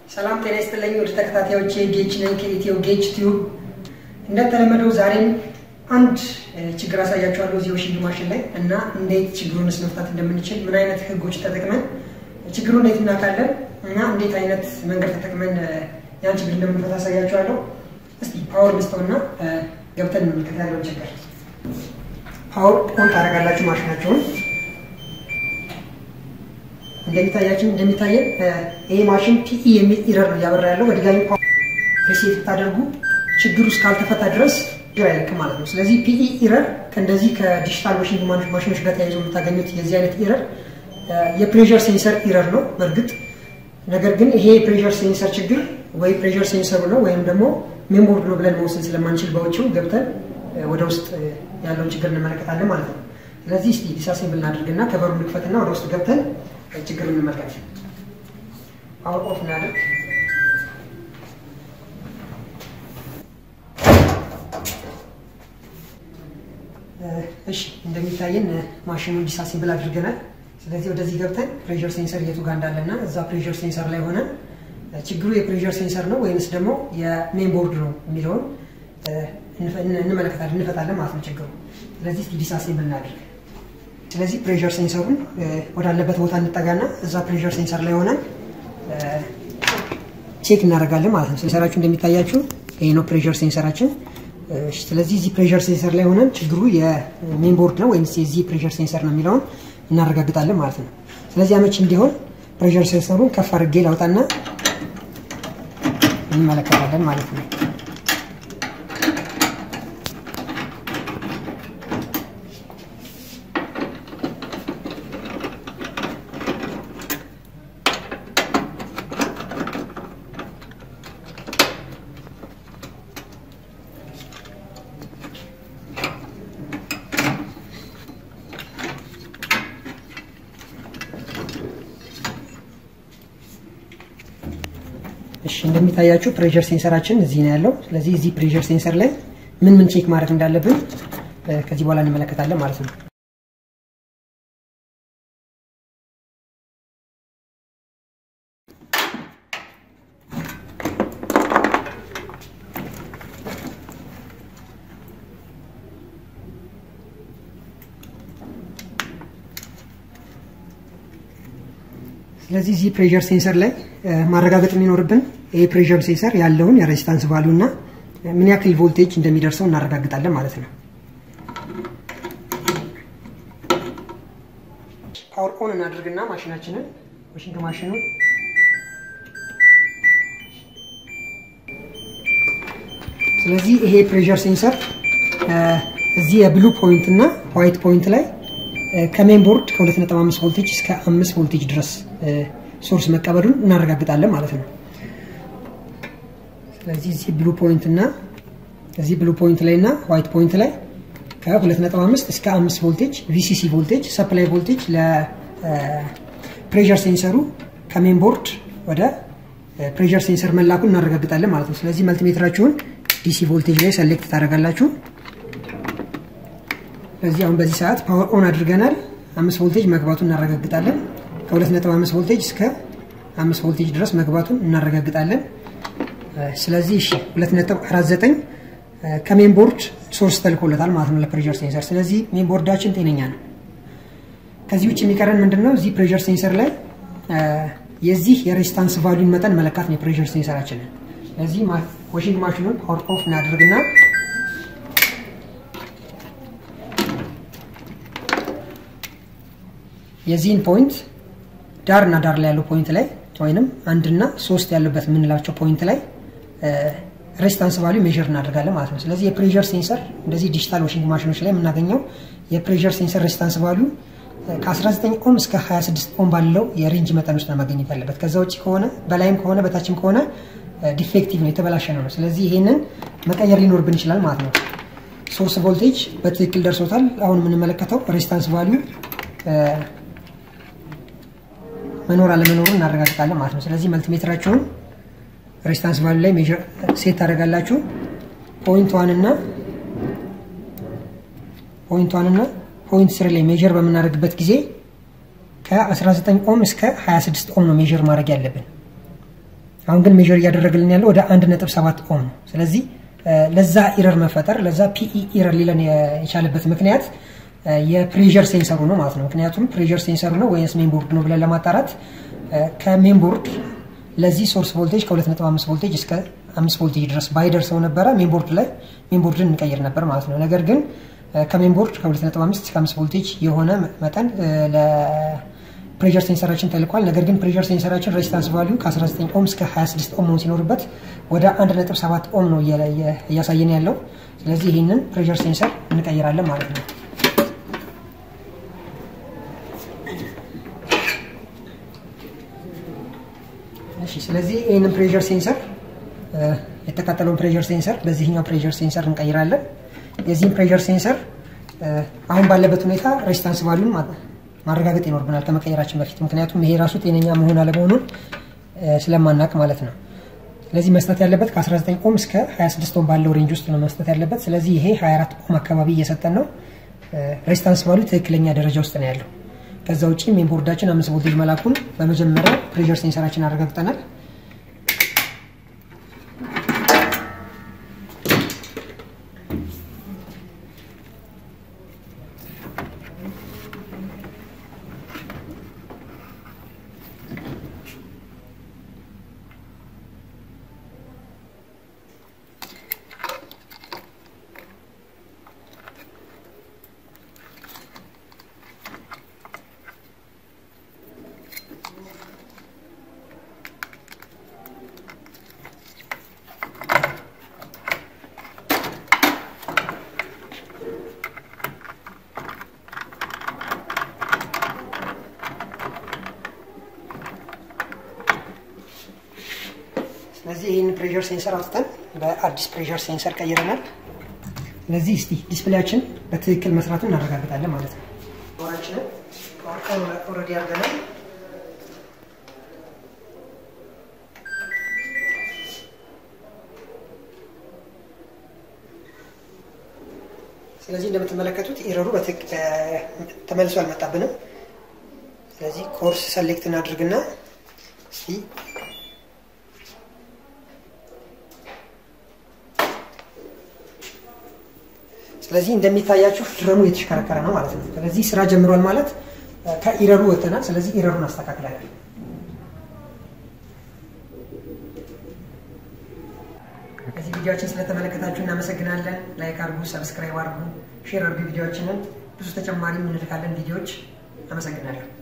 ሰላም ጤና ይስጥልኝ ወደ ተከታታዮች ጌች ነኝ ከኢትዮ ጌች ቲዩብ። እንደተለመደው ዛሬም አንድ ችግር አሳያችኋለሁ እዚህ ዋሽንግ ማሽን ላይ እና እንዴት ችግሩንስ መፍታት እንደምንችል ምን አይነት ህጎች ተጠቅመን ችግሩ እንዴት እናውቃለን እና እንዴት አይነት መንገድ ተጠቅመን ያን ችግር እንደምንፈታ አሳያችኋለሁ። እስቲ ፓወር ልስጠውና ገብተን እንመልከት ያለውን ችግር። ፓወር ኦን ታደርጋላችሁ ማሽናቸውን እንደሚታያችን እንደሚታየን ይሄ ማሽን ፒኢ የሚል ኢረር ነው እያበራ ያለው። በድጋሚ ሪሴት ብታደርጉ ችግሩ እስካልተፈታ ድረስ ችግር አይለቅም ማለት ነው። ስለዚህ ፒኢ ኢረር ከእንደዚህ ከዲጂታል ዋሽንግ ማሽኖች ጋር ተያይዞ የምታገኙት የዚህ አይነት ኢረር የፕሬዠር ሴንሰር ኢረር ነው በእርግጥ ነገር ግን ይሄ የፕሬዠር ሴንሰር ችግር ወይ ፕሬዠር ሴንሰሩ ነው ወይም ደግሞ ሜሞርድ ነው ብለን መወሰን ስለማንችል በውጭው ገብተን ወደ ውስጥ ያለውን ችግር እንመለከታለን ማለት ነው። ስለዚህ እስቲ ዲሳሴብል እናድርግና ከበሩ ንክፈትና ወደ ውስጥ ገብተን ችግር እንመልከት። ፓወር ኦፍ እናድርግ። እሺ እንደሚታየን ማሽኑን ዲሳሴብል አድርገናል። ስለዚህ ወደዚህ ገብተን ፕሬዠር ሴንሰር የቱ ጋር እንዳለና እዛ ፕሬዠር ሴንሰር ላይ ሆነን ችግሩ የፕሬዠር ሴንሰር ነው ወይንስ ደግሞ የሜን ቦርድ ነው የሚለውን እንመለከታለን እንፈታለን ማለት ነው ችግሩ። ስለዚህ ዲሳሴብል እናድርግ። ስለዚህ ፕሬዠር ሴንሰሩን ወዳለበት ቦታ እንጠጋና እዛ ፕሬዠር ሴንሰር ላይ ሆነን ቼክ እናደርጋለን ማለት ነው። ሴንሰራችሁ እንደሚታያችሁ ይሄ ነው ፕሬዠር ሴንሰራችን። ስለዚህ እዚህ ፕሬዠር ሴንሰር ላይ ሆነን ችግሩ የሜን ቦርድ ነው ወይም የዚህ ፕሬዠር ሴንሰር ነው የሚለውን እናረጋግጣለን ማለት ነው። ስለዚህ አመች እንዲሆን ፕሬዠር ሴንሰሩን ከፍ አድርጌ ላውጣና እንመለከታለን ማለት ነው። እሺ እንደሚታያችሁ ፕሬዠር ሴንሰራችን እዚህ ነው ያለው። ስለዚህ እዚህ ፕሬዠር ሴንሰር ላይ ምን ምን ቼክ ማድረግ እንዳለብን ከዚህ በኋላ እንመለከታለን ማለት ነው። ስለዚህ እዚህ ፕሬዠር ሴንሰር ላይ ማረጋገጥ የሚኖርብን ይህ ፕሬዠር ሴንሰር ያለውን የሬዚስታንስ ቫሉ እና ምን ያክል ቮልቴጅ እንደሚደርሰው እናረጋግጣለን ማለት ነው። ፓወር ኦን እናድርግና ማሽናችንን ዋሽንግ ማሽኑን ስለዚህ ይሄ ፕሬዠር ሴንሰር እዚህ የብሉ ፖይንት እና ዋይት ፖይንት ላይ ከሜን ቦርድ ከ2.5 ቮልቴጅ እስከ 5 ቮልቴጅ ድረስ ሶርስ መቀበሉን እናረጋግጣለን ማለት ነው። ስለዚህ እዚህ ብሉ ፖይንት እና እዚህ ብሉ ፖይንት ላይ እና ዋይት ፖይንት ላይ ከ2.5 እስከ 5 ቮልቴጅ ቪሲሲ ቮልቴጅ ሰፕላይ ቮልቴጅ ለፕሬዠር ሴንሰሩ ከሜን ቦርድ ወደ ፕሬዠር ሴንሰር መላኩን እናረጋግጣለን ማለት ነው። ስለዚህ መልቲሜትራችሁን ዲሲ ቮልቴጅ ላይ ሰሌክት ታደርጋላችሁ። ስለዚህ አሁን በዚህ ሰዓት ፓወር ኦን አድርገናል። አምስት ቮልቴጅ መግባቱን እናረጋግጣለን። ከ2.5 ቮልቴጅ እስከ 5 ቮልቴጅ ድረስ መግባቱን እናረጋግጣለን። ስለዚህ እሺ 2.49 ከሜን ቦርድ ሶርስ ተልኮለታል ማለት ነው ለፕሬዠር ሴንሰር። ስለዚህ ሜን ቦርዳችን ጤነኛ ነው። ከዚህ ውጭ የሚቀረን ምንድን ነው? እዚህ ፕሬዠር ሴንሰር ላይ የዚህ የሬዚስታንስ ቫሉን መጠን መለካት ነው የፕሬዠር ሴንሰራችንን። ስለዚህ ዋሽንግ ማሽኑን ፓወር ኦፍ እናደርግና የዚህን ፖይንት ዳር እና ዳር ላይ ያለው ፖይንት ላይ ወይንም አንድና ሶስት ያለበት የምንላቸው ፖይንት ላይ ሬዚስታንስ ቫሊዩ ሜዥር እናደርጋለን ማለት ነው። ስለዚህ የፕሬዠር ሴንሰር እንደዚህ ዲጂታል ዋሽንግ ማሽኖች ላይ የምናገኘው የፕሬዠር ሴንሰር ሬዚስታንስ ቫሊዩ ከ19 ኦም እስከ 26 ኦም ባለው የሬንጅ መጠን ውስጥ ነው ማግኘት ያለበት። ከዛ ውጭ ከሆነ በላይም ከሆነ በታችም ከሆነ ዲፌክቲቭ ነው የተበላሸ ነው። ስለዚህ ይሄንን መቀየር ሊኖርብን ይችላል ማለት ነው። ሶርስ ቮልቴጅ በትክክል ደርሶታል። አሁን የምንመለከተው ሬዚስታንስ ቫሊዩ መኖር አለመኖሩን እናረጋግጣለን ማለት ነው። ስለዚህ መልቲሜትራችሁን ሬዚስታንስ ቫሉ ላይ ሜዥር ሴት ታደርጋላችሁ። ፖይንት ዋን እና ፖይንት ዋን እና ፖይንት ስሪ ላይ ሜዥር በምናደርግበት ጊዜ ከ19 ኦም እስከ 26 ኦም ነው ሜዥር ማድረግ ያለብን። አሁን ግን ሜዥር እያደረግልን ያለው ወደ 1.7 ኦhm ነው። ስለዚህ ለዛ ኢረር መፈጠር ለዛ ፒኢ ኢረር ሊለን የቻለበት ምክንያት የፕሬዠር ሴንሰሩ ነው ማለት ነው። ምክንያቱም ፕሬዠር ሴንሰሩ ነው ወይስ ሜን ቦርድ ነው ብለን ለማጣራት ከሜን ቦርድ ለዚህ ሶርስ ቮልቴጅ ከ2.5 ቮልቴጅ እስከ 5 ቮልቴጅ ድረስ ባይደርሰው ነበረ ሜን ቦርድ ላይ ሜን ቦርድን እንቀይር ነበር ማለት ነው። ነገር ግን ከሜን ቦርድ ከ2.5 እስከ 5 ቮልቴጅ የሆነ መጠን ለፕሬዠር ሴንሰራችን ተልኳል። ነገር ግን ፕሬዠር ሴንሰራችን ሬዚስታንስ ቫሊዩ ከ19 ኦም እስከ 26 ኦም መሆን ሲኖርበት ወደ 1.7 ኦም ነው እያሳየን ያለው። ስለዚህ ይህንን ፕሬዠር ሴንሰር እንቀይራለን ማለት ነው። እሺ ስለዚህ ይህንን ፕሬዠር ሴንሰር የተቃጠለውን ፕሬዠር ሴንሰር በዚህኛው ፕሬዠር ሴንሰር እንቀይራለን። የዚህም ፕሬዠር ሴንሰር አሁን ባለበት ሁኔታ ሬዚስታንስ ቫሉን ማረጋገጥ ይኖርብናል ከመቀየራችን በፊት ምክንያቱም ይሄ ራሱ ጤነኛ መሆን አለመሆኑን ስለማናቅ ማለት ነው። ስለዚህ መስጠት ያለበት ከ19 ኦም እስከ 26 ኦም ባለው ሬንጅ ውስጥ ነው መስጠት ያለበት። ስለዚህ ይሄ 24 ኦም አካባቢ እየሰጠን ነው። ሬዚስታንስ ቫሉ ትክክለኛ ደረጃ ውስጥ ነው ያለው። ከዛ ውጭ ሜን ቦርዳችን አምስት ቮልቴጅ መላኩን በመጀመሪያ ፕሬዠር ሴንሰራችን አረጋግጠናል። ስለዚህ ይህን ፕሬዠር ሴንሰር አውጥተን በአዲስ ፕሬዠር ሴንሰር ቀይረናል። ስለዚህ እስቲ ዲስፕሌያችን በትክክል መስራቱን እናረጋግጣለን ማለት ነው። ወራችንን ኦልሬዲ አድርገናል። ስለዚህ እንደምትመለከቱት ኤረሩ ተመልሶ አልመጣብንም። ስለዚህ ኮርስ ሰሌክት እናድርግና እስቲ ስለዚህ እንደሚታያችሁ ድረሙ የተሽከረከረ ነው ማለት ነው። ስለዚህ ስራ ጀምሯል ማለት ከኢረሩ ወጥተናል። ስለዚህ ኢረሩን አስተካክላለን። ከዚህ ቪዲዮችን ስለተመለከታችሁ እናመሰግናለን። ላይክ አድርጉ፣ ሰብስክራይብ አድርጉ፣ ሼር አድርጉ ቪዲዮችንን። ብዙ ተጨማሪ እንልካለን ቪዲዮዎች። አመሰግናለሁ።